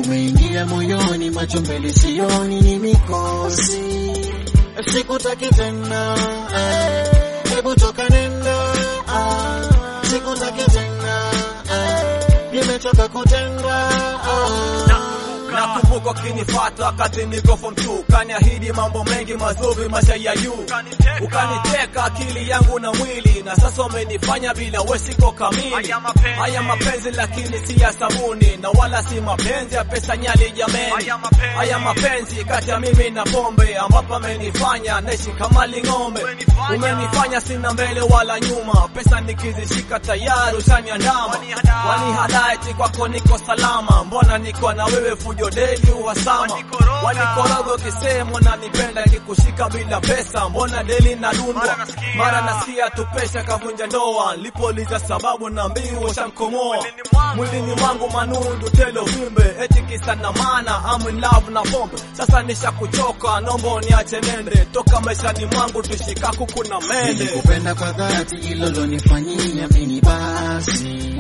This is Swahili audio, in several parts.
umeingia moyoni, macho mbele sioni, ni mikosi, sikutaki tena, eh, hebu toka nenda, ah, sikutaki tena, eh, nimechoka kutenda, ah. Nakumbuka ukinifata wakati niko form 2 kaniahidi mambo mengi mazuri maisha ya juu, ukaniteka akili yangu na mwili, na sasa umenifanya bila wewe siko kamili. Haya mapenzi lakini si ya sabuni, na wala si mapenzi ya pesa nyali jameni. Haya mapenzi kati ya mimi na pombe, ambapo amenifanya naishi kama ling'ombe. Umenifanya sina mbele wala nyuma, pesa nikizishika tayari ushaniandama. Wanihadaa eti kwako niko salama, mbona niko na wewe fujo deli uhasama. Wanikoroga ukisema unanipenda, nikikushika bila pesa, mbona deli nadundwa. Mara nasikia tu pesa kavunja ndoa, nilipoliza sababu na mbiu shamkomoa. Mwilini mwangu manundu tele uvimbe, eti kisa na maana I'm in love na pombe. Sasa nishakuchoka, naomba uniache nende, toka maishani mwangu tushika kuku na mende. Nilikupenda kwa dhati, hilo lonifanyia mimi basi.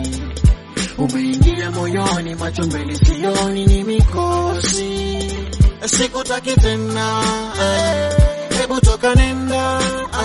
Umeingia moyoni, macho mbele sioni, ni mikosi, sikutaki tena, eh, hebu toka nenda,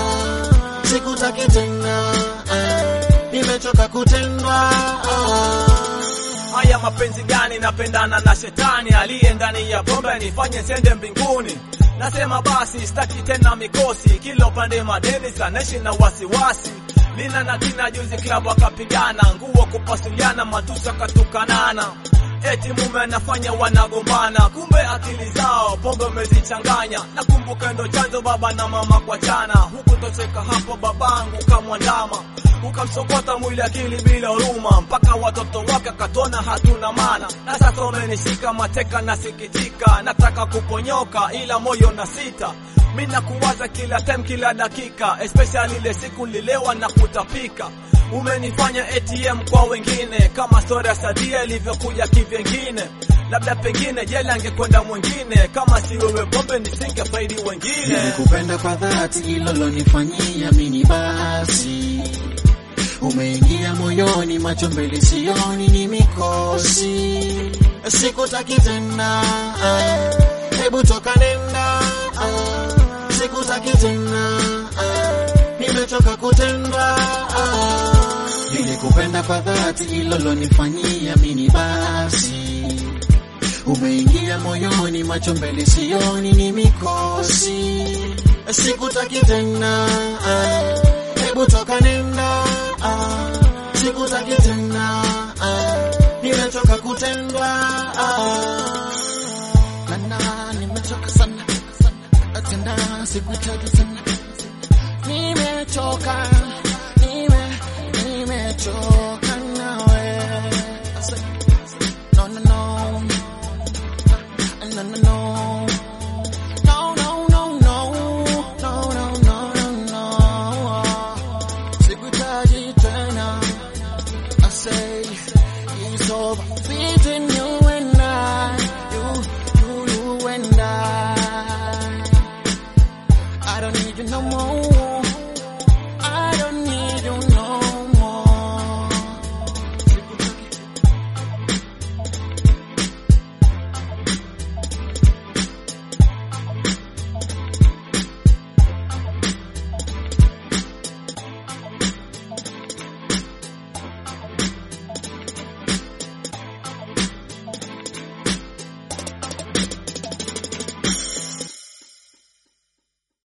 ah, sikutaki tena, eh, nimechoka kutenda, ah. Haya mapenzi gani? Napendana na shetani aliye ndani ya pombe nifanye sende mbinguni. Nasema basi sitaki tena mikosi, kila upande madeni sanaishi na wasiwasi. Lina na Tina juzi klabu akapigana, nguo kupasuliana, matusi akatukanana. Eti mume anafanya wanagombana, kumbe akili zao pombe umezichanganya. Nakumbuka ndo chanzo baba na mama kuachana, huku tocheka hapo babangu kamwandama ukamsokota mwili akili bila huruma, mpaka watoto wake akatona hatuna maana. Na sasa umenishika mateka, nasikitika, nataka kuponyoka ila moyo na sita. Mi nakuwaza kila time, kila dakika, especially ile siku nililewa na kutapika. Umenifanya ATM kwa wengine, kama story ya Sadia ilivyokuja kivyengine. Labda pengine jela angekwenda mwingine, kama si wewe pombe nisingefaidi wengine. Nilikupenda kwa dhati, hilo lonifanyia mimi basi. Umeingia moyoni, macho mbele sioni, ni mikosi, sikutaki tena, eh, hebu toka nenda, ah, sikutaki tena, eh, nimechoka kutenda, ah. Nilikupenda kwa dhati, hilo lonifanyia mimi basi. Umeingia moyoni, macho mbele sioni, ni mikosi, sikutaki tena, eh, hebu toka nenda, ah, sikutaki tena, ah, nimechoka kutenda, ah. Nana, nimechoka sana, sana, tena sikutaki tena, nimechoka, nime, nimechoka.